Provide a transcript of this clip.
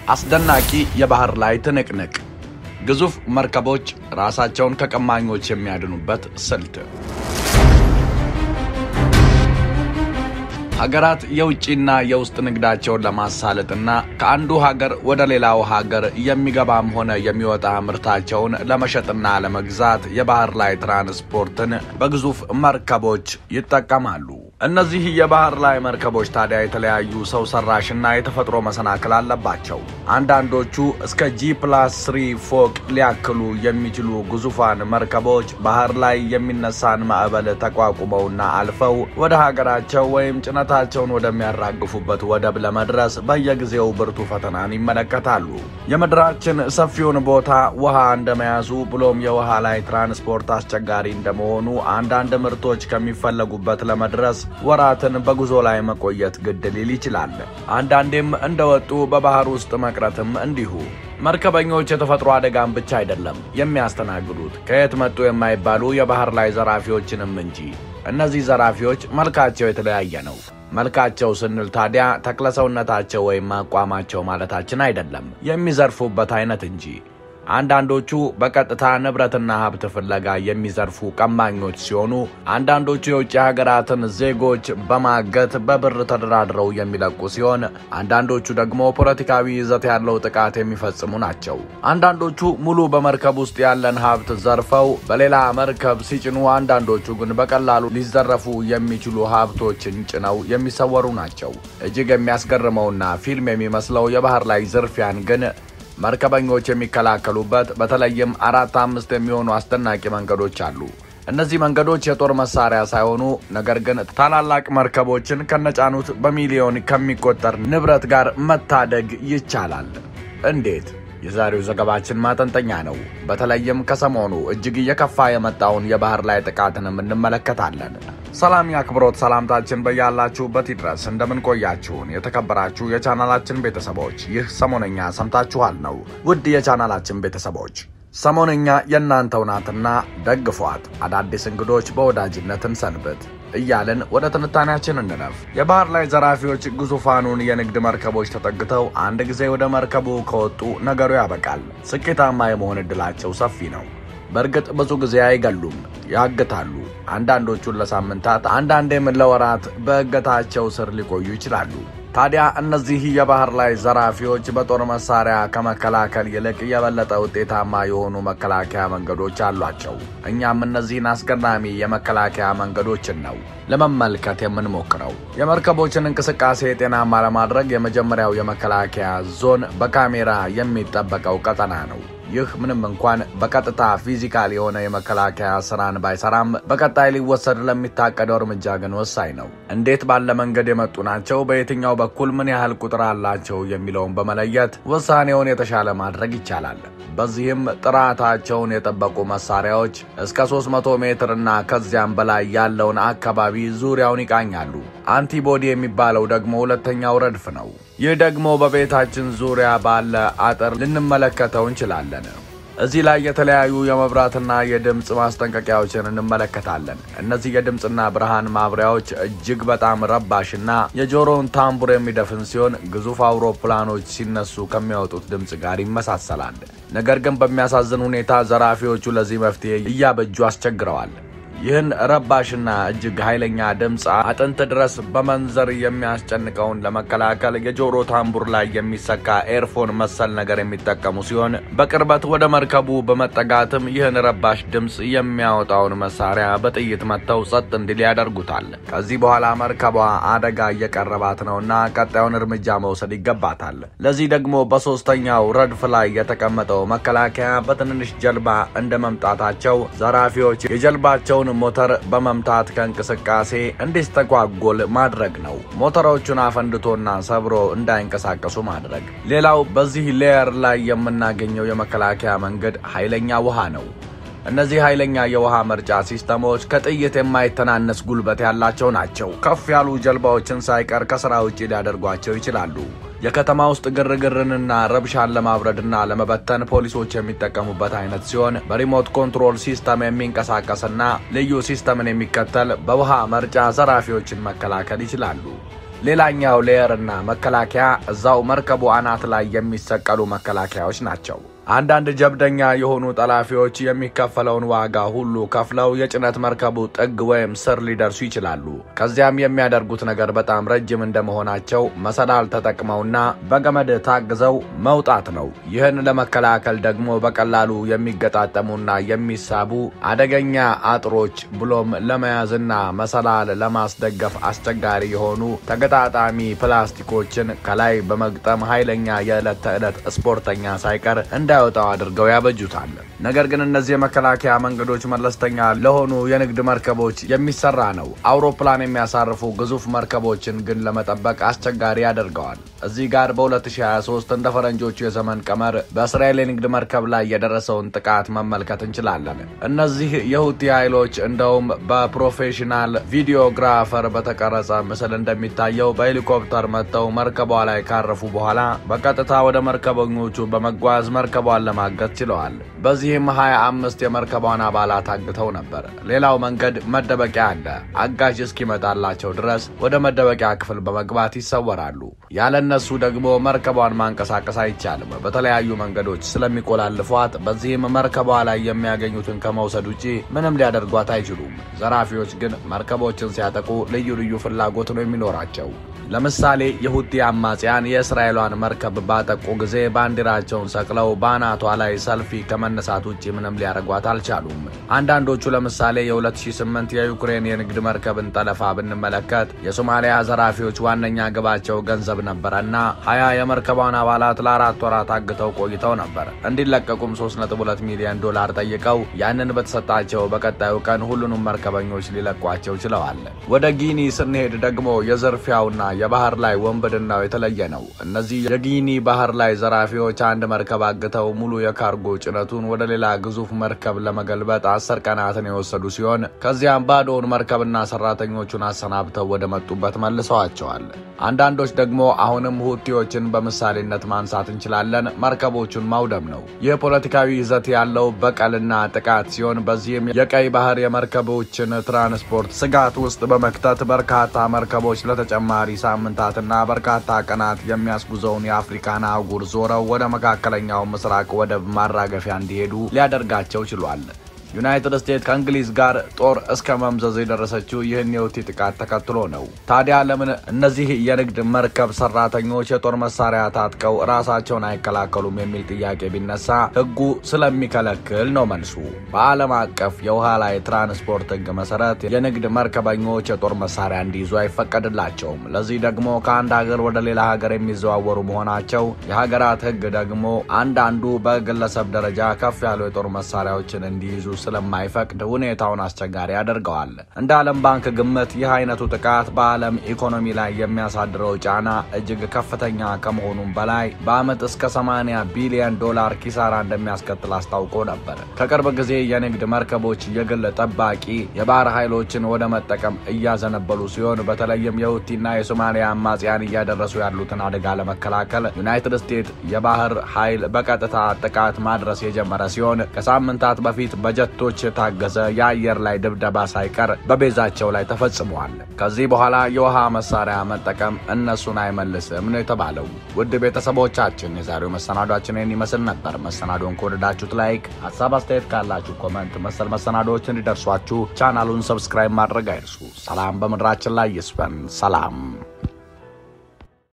አስደናቂ የባህር ላይ ትንቅንቅ፣ ግዙፍ መርከቦች ራሳቸውን ከቀማኞች የሚያድኑበት ስልት፣ ሀገራት የውጭና የውስጥ ንግዳቸውን ለማሳለጥና ከአንዱ ሀገር ወደ ሌላው ሀገር የሚገባም ሆነ የሚወጣ ምርታቸውን ለመሸጥና ለመግዛት የባህር ላይ ትራንስፖርትን በግዙፍ መርከቦች ይጠቀማሉ። እነዚህ የባህር ላይ መርከቦች ታዲያ የተለያዩ ሰው ሰራሽና የተፈጥሮ መሰናክል አለባቸው። አንዳንዶቹ እስከ ጂ ፕላስ ስሪ ፎቅ ሊያክሉ የሚችሉ ግዙፋን መርከቦች ባህር ላይ የሚነሳን ማዕበል ተቋቁመውና አልፈው ወደ ሀገራቸው ወይም ጭነታቸውን ወደሚያራግፉበት ወደብ ለመድረስ በየጊዜው ብርቱ ፈተናን ይመለከታሉ። የምድራችን ሰፊውን ቦታ ውሃ እንደመያዙ ብሎም የውሃ ላይ ትራንስፖርት አስቸጋሪ እንደመሆኑ አንዳንድ ምርቶች ከሚፈለጉበት ለመድረስ ወራትን በጉዞ ላይ መቆየት ግድ ሊል ይችላል። አንዳንዴም እንደወጡ በባህር ውስጥ መቅረትም እንዲሁ። መርከበኞች የተፈጥሮ አደጋን ብቻ አይደለም የሚያስተናግዱት ከየት መጡ የማይባሉ የባህር ላይ ዘራፊዎችንም እንጂ። እነዚህ ዘራፊዎች መልካቸው የተለያየ ነው። መልካቸው ስንል ታዲያ ተክለሰውነታቸው ወይም አቋማቸው ማለታችን አይደለም፣ የሚዘርፉበት አይነት እንጂ። አንዳንዶቹ በቀጥታ ንብረትና ሀብት ፍለጋ የሚዘርፉ ቀማኞች ሲሆኑ አንዳንዶቹ የውጭ ሀገራትን ዜጎች በማገት በብር ተደራድረው የሚለቁ ሲሆን አንዳንዶቹ ደግሞ ፖለቲካዊ ይዘት ያለው ጥቃት የሚፈጽሙ ናቸው። አንዳንዶቹ ሙሉ በመርከብ ውስጥ ያለን ሀብት ዘርፈው በሌላ መርከብ ሲጭኑ፣ አንዳንዶቹ ግን በቀላሉ ሊዘረፉ የሚችሉ ሀብቶችን ጭነው የሚሰወሩ ናቸው። እጅግ የሚያስገርመውና ፊልም የሚመስለው የባህር ላይ ዝርፊያን ግን መርከበኞች የሚከላከሉበት በተለይም አራት አምስት የሚሆኑ አስደናቂ መንገዶች አሉ። እነዚህ መንገዶች የጦር መሳሪያ ሳይሆኑ ነገር ግን ታላላቅ መርከቦችን ከነጫኑት በሚሊዮን ከሚቆጠር ንብረት ጋር መታደግ ይቻላል። እንዴት? የዛሬው ዘገባችን ማጠንጠኛ ነው። በተለይም ከሰሞኑ እጅግ እየከፋ የመጣውን የባህር ላይ ጥቃትንም እንመለከታለን። ሰላም የአክብሮት ሰላምታችን በያላችሁበት ይድረስ። እንደምን ቆያችሁን? የተከበራችሁ የቻናላችን ቤተሰቦች፣ ይህ ሰሞነኛ ሰምታችኋል ነው። ውድ የቻናላችን ቤተሰቦች ሰሞነኛ የእናንተው ናትና ደግፏት። አዳዲስ እንግዶች በወዳጅነትን ሰንብት እያልን ወደ ትንታኔያችን እንለፍ። የባህር ላይ ዘራፊዎች ግዙፋኑን የንግድ መርከቦች ተጠግተው አንድ ጊዜ ወደ መርከቡ ከወጡ ነገሩ ያበቃል። ስኬታማ የመሆን ዕድላቸው ሰፊ ነው። በእርግጥ ብዙ ጊዜ አይገሉም፣ ያግታሉ። አንዳንዶቹን ለሳምንታት አንዳንዴም ለወራት በእገታቸው ስር ሊቆዩ ይችላሉ። ታዲያ እነዚህ የባህር ላይ ዘራፊዎች በጦር መሳሪያ ከመከላከል ይልቅ የበለጠ ውጤታማ የሆኑ መከላከያ መንገዶች አሏቸው። እኛም እነዚህን አስገራሚ የመከላከያ መንገዶችን ነው ለመመልከት የምንሞክረው። የመርከቦችን እንቅስቃሴ ጤናማ ለማድረግ የመጀመሪያው የመከላከያ ዞን በካሜራ የሚጠበቀው ቀጠና ነው። ይህ ምንም እንኳን በቀጥታ ፊዚካል የሆነ የመከላከያ ስራን ባይሰራም በቀጣይ ሊወሰድ ለሚታቀደው እርምጃ ግን ወሳኝ ነው። እንዴት ባለ መንገድ የመጡ ናቸው፣ በየትኛው በኩል ምን ያህል ቁጥር አላቸው የሚለውን በመለየት ውሳኔውን የተሻለ ማድረግ ይቻላል። በዚህም ጥራታቸውን የጠበቁ መሳሪያዎች እስከ 300 ሜትር እና ከዚያም በላይ ያለውን አካባቢ ዙሪያውን ይቃኛሉ። አንቲቦዲ የሚባለው ደግሞ ሁለተኛው ረድፍ ነው። ይህ ደግሞ በቤታችን ዙሪያ ባለ አጥር ልንመለከተው እንችላለን። እዚህ ላይ የተለያዩ የመብራትና የድምፅ ማስጠንቀቂያዎችን እንመለከታለን። እነዚህ የድምፅና ብርሃን ማብሪያዎች እጅግ በጣም ረባሽና የጆሮውን ታምቡር የሚደፍን ሲሆን ግዙፍ አውሮፕላኖች ሲነሱ ከሚያወጡት ድምፅ ጋር ይመሳሰላል። ነገር ግን በሚያሳዝን ሁኔታ ዘራፊዎቹ ለዚህ መፍትሄ እያበጁ አስቸግረዋል። ይህን ረባሽና እጅግ ኃይለኛ ድምፅ አጥንት ድረስ በመንዘር የሚያስጨንቀውን ለመከላከል የጆሮ ታምቡር ላይ የሚሰካ ኤርፎን መሰል ነገር የሚጠቀሙ ሲሆን በቅርበት ወደ መርከቡ በመጠጋትም ይህን ረባሽ ድምፅ የሚያወጣውን መሳሪያ በጥይት መጥተው ጸጥ እንዲል ያደርጉታል። ከዚህ በኋላ መርከቧ አደጋ እየቀረባት ነውና ቀጣዩን እርምጃ መውሰድ ይገባታል። ለዚህ ደግሞ በሶስተኛው ረድፍ ላይ የተቀመጠው መከላከያ በትንንሽ ጀልባ እንደ መምጣታቸው ዘራፊዎች የጀልባቸውን ሞተር በመምታት ከእንቅስቃሴ እንዲስተጓጎል ማድረግ ነው። ሞተሮቹን አፈንድቶና ሰብሮ እንዳይንቀሳቀሱ ማድረግ። ሌላው በዚህ ሌየር ላይ የምናገኘው የመከላከያ መንገድ ኃይለኛ ውሃ ነው። እነዚህ ኃይለኛ የውሃ መርጫ ሲስተሞች ከጥይት የማይተናነስ ጉልበት ያላቸው ናቸው። ከፍ ያሉ ጀልባዎችን ሳይቀር ከስራ ውጭ ሊያደርጓቸው ይችላሉ። የከተማ ውስጥ ግርግርንና ረብሻን ለማብረድና ለመበተን ፖሊሶች የሚጠቀሙበት አይነት ሲሆን በሪሞት ኮንትሮል ሲስተም የሚንቀሳቀስና ልዩ ሲስተምን የሚከተል በውሃ መርጫ ዘራፊዎችን መከላከል ይችላሉ። ሌላኛው ሌየርና መከላከያ እዛው መርከቡ አናት ላይ የሚሰቀሉ መከላከያዎች ናቸው። አንዳንድ ጀብደኛ የሆኑ ጠላፊዎች የሚከፈለውን ዋጋ ሁሉ ከፍለው የጭነት መርከቡ ጥግ ወይም ስር ሊደርሱ ይችላሉ። ከዚያም የሚያደርጉት ነገር በጣም ረጅም እንደመሆናቸው መሰላል ተጠቅመውና በገመድ ታግዘው መውጣት ነው። ይህን ለመከላከል ደግሞ በቀላሉ የሚገጣጠሙና የሚሳቡ አደገኛ አጥሮች ብሎም ለመያዝና መሰላል ለማስደገፍ አስቸጋሪ የሆኑ ተገጣጣሚ ፕላስቲኮችን ከላይ በመግጠም ኃይለኛ የዕለት ተዕለት ስፖርተኛ ሳይቀር እንደ እንዳይወጣው አድርገው ያበጁታል። ነገር ግን እነዚህ የመከላከያ መንገዶች መለስተኛ ለሆኑ የንግድ መርከቦች የሚሰራ ነው። አውሮፕላን የሚያሳርፉ ግዙፍ መርከቦችን ግን ለመጠበቅ አስቸጋሪ ያደርገዋል። እዚህ ጋር በ2023 እንደ ፈረንጆቹ የዘመን ቀመር በእስራኤል የንግድ መርከብ ላይ የደረሰውን ጥቃት መመልከት እንችላለን። እነዚህ የሁቲ ኃይሎች እንደውም በፕሮፌሽናል ቪዲዮግራፈር በተቀረጸ ምስል እንደሚታየው በሄሊኮፕተር መጥተው መርከቧ ላይ ካረፉ በኋላ በቀጥታ ወደ መርከበኞቹ በመጓዝ መርከቧን ለማገት ችለዋል። በዚህም 25 የመርከቧን አባላት አግተው ነበር። ሌላው መንገድ መደበቂያ አለ። አጋዥ እስኪመጣላቸው ድረስ ወደ መደበቂያ ክፍል በመግባት ይሰወራሉ። ያለ እነሱ ደግሞ መርከቧን ማንቀሳቀስ አይቻልም። በተለያዩ መንገዶች ስለሚቆላልፏት፣ በዚህም መርከቧ ላይ የሚያገኙትን ከመውሰድ ውጪ ምንም ሊያደርጓት አይችሉም። ዘራፊዎች ግን መርከቦችን ሲያጠቁ ልዩ ልዩ ፍላጎት ነው የሚኖራቸው። ለምሳሌ የሁቲ አማጽያን የእስራኤሏን መርከብ ባጠቁ ጊዜ ባንዲራቸውን ሰቅለው በአናቷ ላይ ሰልፊ ከመነሳት ውጭ ምንም ሊያደርጓት አልቻሉም። አንዳንዶቹ ለምሳሌ የ2008 የዩክሬን የንግድ መርከብን ጠለፋ ብንመለከት የሶማሊያ ዘራፊዎች ዋነኛ ግባቸው ገንዘብ ነበረና ሀያ የመርከቧን አባላት ለአራት ወራት አግተው ቆይተው ነበር። እንዲለቀቁም 3.2 ሚሊዮን ዶላር ጠይቀው ያንን በተሰጣቸው በቀጣዩ ቀን ሁሉንም መርከበኞች ሊለቋቸው ችለዋል። ወደ ጊኒ ስንሄድ ደግሞ የዝርፊያውና የባህር ላይ ወንብድናው የተለየ ነው። እነዚህ የጊኒ ባህር ላይ ዘራፊዎች አንድ መርከብ አግተው ሙሉ የካርጎ ጭነቱን ወደ ሌላ ግዙፍ መርከብ ለመገልበጥ አስር ቀናትን የወሰዱ ሲሆን ከዚያም ባዶውን መርከብና ሰራተኞቹን አሰናብተው ወደ መጡበት መልሰዋቸዋል። አንዳንዶች ደግሞ አሁንም ሁቲዎችን በምሳሌነት ማንሳት እንችላለን፣ መርከቦቹን ማውደም ነው። ይህ ፖለቲካዊ ይዘት ያለው በቀልና ጥቃት ሲሆን በዚህም የቀይ ባህር የመርከቦችን ትራንስፖርት ስጋት ውስጥ በመክተት በርካታ መርከቦች ለተጨማሪ ሳምንታትና በርካታ ቀናት የሚያስጉዘውን የአፍሪካን አህጉር ዞረው ወደ መካከለኛው ምስራቅ ወደብ ማራገፊያ እንዲሄዱ ሊያደርጋቸው ችሏል። ዩናይትድ ስቴትስ ከእንግሊዝ ጋር ጦር እስከ መምዘዝ የደረሰችው ይህን የሁቲ ጥቃት ተከትሎ ነው። ታዲያ ለምን እነዚህ የንግድ መርከብ ሰራተኞች የጦር መሳሪያ ታጥቀው ራሳቸውን አይከላከሉም የሚል ጥያቄ ቢነሳ ሕጉ ስለሚከለክል ነው መልሱ። በዓለም አቀፍ የውሃ ላይ ትራንስፖርት ሕግ መሰረት የንግድ መርከበኞች የጦር መሳሪያ እንዲይዙ አይፈቀድላቸውም። ለዚህ ደግሞ ከአንድ ሀገር ወደ ሌላ ሀገር የሚዘዋወሩ መሆናቸው የሀገራት ሕግ ደግሞ አንዳንዱ በግለሰብ ደረጃ ከፍ ያሉ የጦር መሳሪያዎችን እንዲይዙ ስለማይፈቅድ ሁኔታውን አስቸጋሪ ያደርገዋል። እንደ ዓለም ባንክ ግምት ይህ አይነቱ ጥቃት በዓለም ኢኮኖሚ ላይ የሚያሳድረው ጫና እጅግ ከፍተኛ ከመሆኑም በላይ በዓመት እስከ 80 ቢሊዮን ዶላር ኪሳራ እንደሚያስከትል አስታውቆ ነበር። ከቅርብ ጊዜ የንግድ መርከቦች የግል ጠባቂ የባህር ኃይሎችን ወደ መጠቀም እያዘነበሉ ሲሆን በተለይም የሁቲና የሶማሊያ አማጽያን እያደረሱ ያሉትን አደጋ ለመከላከል ዩናይትድ ስቴትስ የባህር ኃይል በቀጥታ ጥቃት ማድረስ የጀመረ ሲሆን ከሳምንታት በፊት በጀቶች የታገዘ የአየር ላይ ድብደባ ሳይቀር በቤዛቸው ላይ ተፈጽሟል። ከዚህ በኋላ የውሃ መሳሪያ መጠቀም እነሱን አይመልስም ነው የተባለው። ውድ ቤተሰቦቻችን የዛሬው መሰናዷችን ይህን ይመስል ነበር። መሰናዶን ከወደዳችሁት ላይክ፣ ሀሳብ አስተያየት ካላችሁ ኮመንት፣ መሰል መሰናዶዎች እንዲደርሷችሁ ቻናሉን ሰብስክራይብ ማድረግ አይርሱ። ሰላም በምድራችን ላይ ይስፈን። ሰላም